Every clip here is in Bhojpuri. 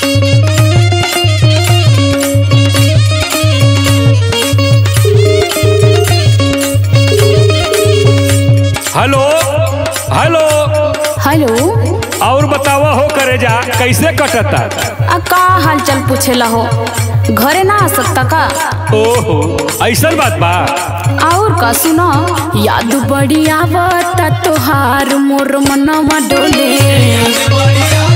हेलो हेलो हेलो और बतावा हो करे जा कैसे कटता आ का हाल चाल पूछेला हो घरे ना आ सकता का ओहो ऐसन बात बा और का सुनो याद बड़ी आवता तोहार मोर मनवा डोले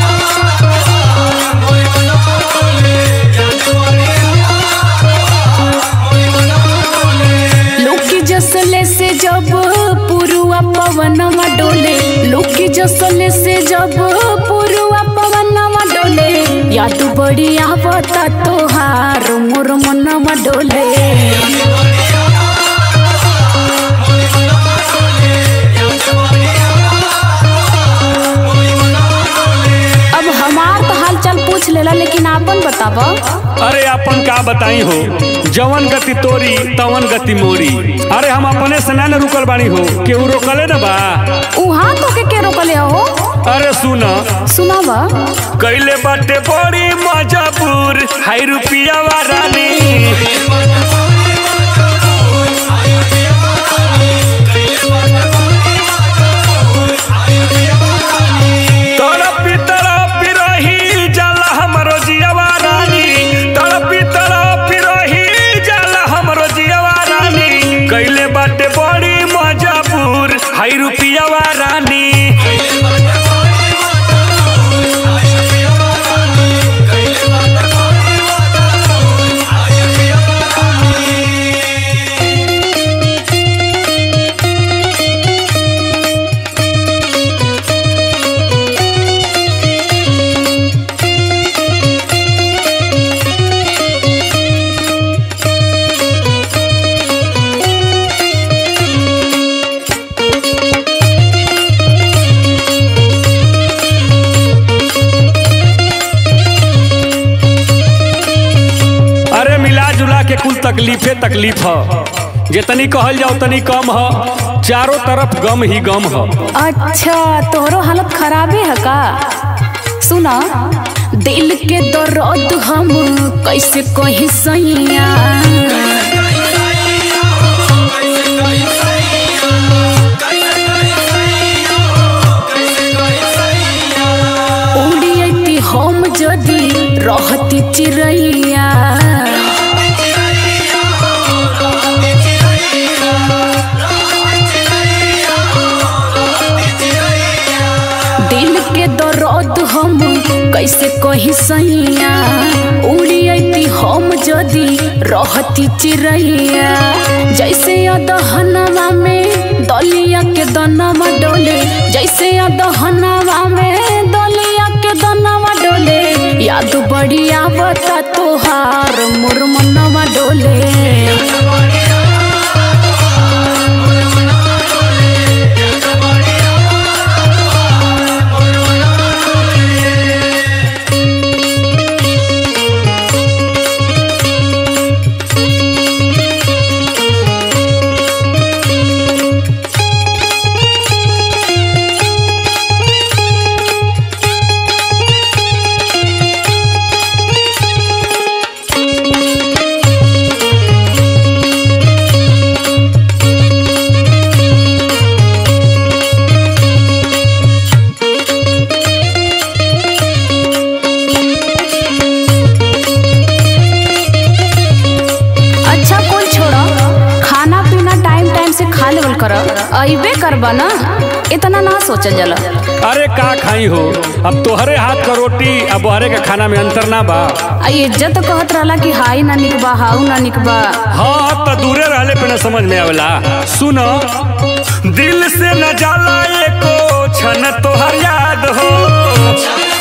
लोकी जसले से जब पुरुआ पवनवा डोले लोकी जसले से जब पुरुआ पवनवा डोले याद बड़ी आवता तोहार मोर मनवा डोले अब हमार तो हाल चाल पूछ लेला लेकिन आपन बताब अरे अपन का बताई हो जवन गति तोरी तवन गति मोरी अरे हम अपने से ना न रुकल बानी हो केहू रोकले न बा उहाँ तो के के रोकले हो अरे सुन सुनाब कैले बाटे बड़ी मजबूर हाई रुपिया रानी तड़पी तड़पी रही जाला हमरो जियावा रानी तड़पी तड़पी रही जाला हमरो जियावा रानी कैले बाटे बड़ी मजबूर हाई रुपियावा रानी अरे मिला जुला के कुल तकलीफे तकलीफ ह जितनी कहल जाओ तनी कम ह चारों तरफ गम ही गम ह अच्छा तोहरो हालत खराबे है का सुना दिल के दर्द हम कैसे कही सैया उड़ियती हम जदी रहती चिड़ैया दिल के दर्द हम कैसे कही सैया उड़ियती हम जदी रहती चिड़ैया जैसे अदहनवा में दलिया के दनवा डोले जैसे अदहनवा में दलिया के दनवा डोले याद बड़ी आवता तोहार मोर मनवा डोले अच्छा कोई छोड़ो खाना पीना टाइम टाइम से खा लेवल कर अबे करबा ना इतना ना सोचल जाला अरे का खाई हो अब तोहरे हाथ का रोटी अब बहरे के खाना में अंतर ना बा आ इज्जत कहत रहला कि हाई ना निकबा हाउ ना निकबा हाँ तो दूरे रहले पे न समझ में आवेला सुन दिल से न जाला एको क्षण तोहर याद हो